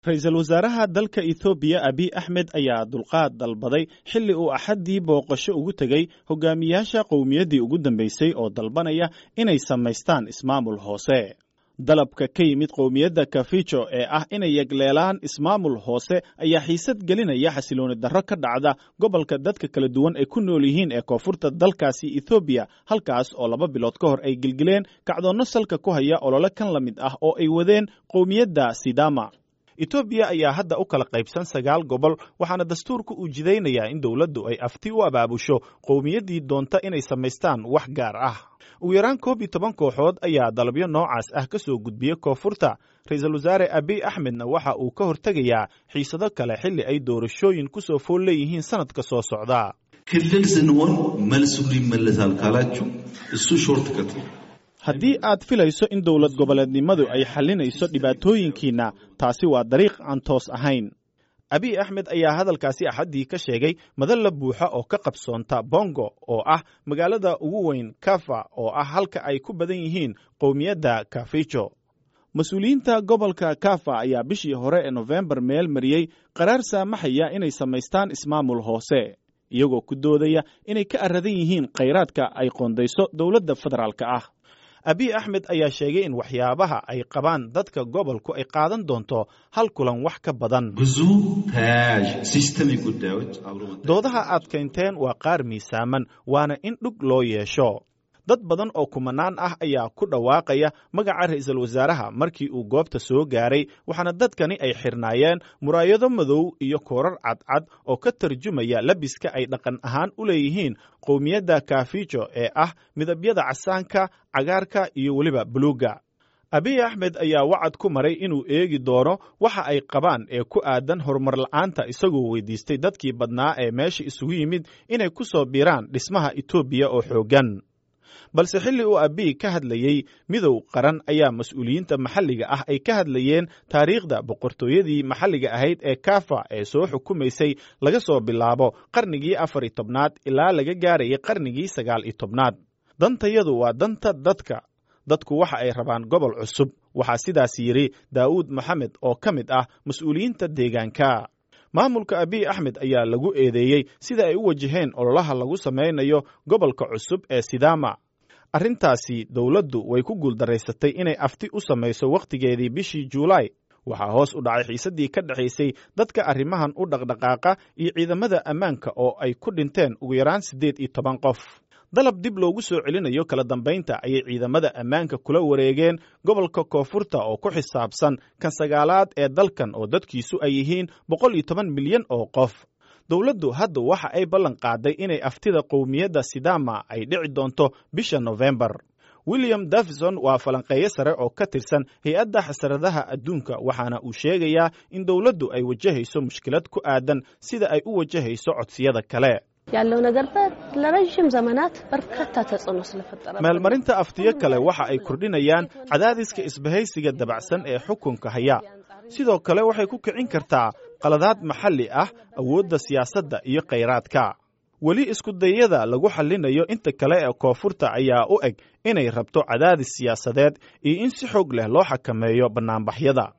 ra-iisul wasaaraha dalka ethoobiya abiy axmed ayaa dulqaad dalbaday xilli uu axaddii booqasho ugu tegey hogaamiyaasha qowmiyaddii ugu dambeysay oo dalbanaya inay samaystaan ismaamul hoose dalabka ka yimid qowmiyadda kafijo ee ah inay yegleelaan ismaamul hoose ayaa xiisad gelinaya xasilooni darro ka dhacda gobolka dadka kala duwan ay ku nool yihiin ee koonfurta dalkaasi ethoobiya halkaas oo laba bilood ka hor ay gelgeleen kacdoonno salka ku haya olole kan la mid ah oo ay wadeen qowmiyadda sidama etoobiya ayaa hadda u kala qaybsan sagaal gobol waxaana dastuurka uu jidaynayaa in dowladdu ay afti u abaabusho qowmiyaddii doonta inay samaystaan wax gaar ah ugu yaraan koob iyo toban kooxood ayaa dalabyo noocaas ah ka soo gudbiya koonfurta ra-iisul wasaare abiy axmedna waxa uu ka hortegayaa xiisado kale xilli ay doorashooyin ku soo fool leeyihiin sannadka soo socda ክልል ስንሆን መልሱ ይመለሳል ካላችሁ እሱ ሾርት ከት ነው። haddii aad filayso in dowlad goboleednimadu ay xallinayso dhibaatooyinkiinna taasi waa dariiq aan toos ahayn abiy axmed ayaa hadalkaasi axaddii ka sheegay madalla buuxa oo ka qabsoonta bongo oo ah magaalada ugu weyn kafa oo ah halka ay ku badan yihiin qowmiyadda kafijo mas-uuliyiinta gobolka kafa ayaa bishii hore ee nofembar meel mariyey qaraar saamaxaya inay samaystaan ismaamul hoose iyagoo ku doodaya inay ka aradan yihiin khayraadka ay qoondayso dowladda federaalka ah abiy axmed ayaa sheegay in waxyaabaha ay qabaan dadka gobolku ay qaadan doonto hal kulan wax ka badan ብዙ ተያያዥ ሲስተሚክ ጉዳዮች አብሮ doodaha aad keenteen waa qaar miisaaman waana in dhug loo yeesho dad badan oo kumanaan ah ayaa ku dhawaaqaya magaca ra'iisul wasaaraha markii uu goobta soo gaaray waxaana dadkani ay xirnaayeen muraayado madow iyo koorar cadcad oo ka tarjumaya labiska ay dhaqan ahaan u leeyihiin qowmiyadda kafijo ee ah midabyada casaanka cagaarka iyo weliba buluugga abiy axmed ayaa wacad ku maray inuu eegi doono waxa ay qabaan ee ku aadan horumar la'aanta isagoo weydiistay dadkii badnaa ee meesha isugu yimid inay ku soo biiraan dhismaha etoobiya oo xooggan balse xilli uu abiy ka hadlayey midow qaran ayaa mas-uuliyiinta maxalliga ah ay ka hadlayeen taariikhda boqortooyadii maxalliga ahayd ee kafa ee soo xukumaysay laga soo bilaabo qarnigii afar iyo tobnaad ilaa laga gaarayay qarnigii sagaal iyo tobnaad dantayadu waa danta dadka dadku waxa ay rabaan gobol cusub waxaa sidaas yidhi daa'uud maxamed oo ka mid ah mas-uuliyiinta deegaanka maamulka abiy axmed ayaa lagu eedeeyey sida ay u wajaheen ololaha lagu samaynayo gobolka cusub ee sidama arrintaasi dowladdu way ku guuldaraysatay inay afti u samayso wakhtigeedii bishii juulaay waxaa hoos u dhacay xiisaddii ka dhexaysay dadka arrimahan u dhaqdhaqaaqa iyo ciidamada ammaanka oo ay ku dhinteen ugu yaraan siddeed iyo toban qof dalab dib loogu soo celinayo kala dambaynta ayay ciidamada ammaanka kula wareegeen gobolka koonfurta oo ku xisaabsan kan sagaalaad ee dalkan oo dadkiisu ay yihiin boqol iyo toban milyan oo qof dowladdu hadda waxa ay ballan qaaday inay aftida qowmiyadda sidama ay dhici doonto bisha nofembar william davison waa falanqeeyo sare oo ka tirsan hay-adda xasaradaha adduunka waxaana uu sheegayaa in dowladdu ay wajahayso mushkilad ku aadan sida ay u wajahayso codsiyada kale ያለው ነገር ለረዥም ዘመናት በርካታ ተጽዕኖ ስለፈጠረ meelmarinta aftiyo kale waxa ay kordhinayaan cadaadiska isbahaysiga dabacsan ee xukunka haya sidoo kale waxay ku kicin kartaa qaladaad maxalli ah awoodda siyaasadda iyo khayraadka weli iskudayada lagu xallinayo inta kale ee koonfurta ayaa u eg inay rabto cadaadis siyaasadeed iyo in si xoog leh loo xakameeyo bannaanbaxyada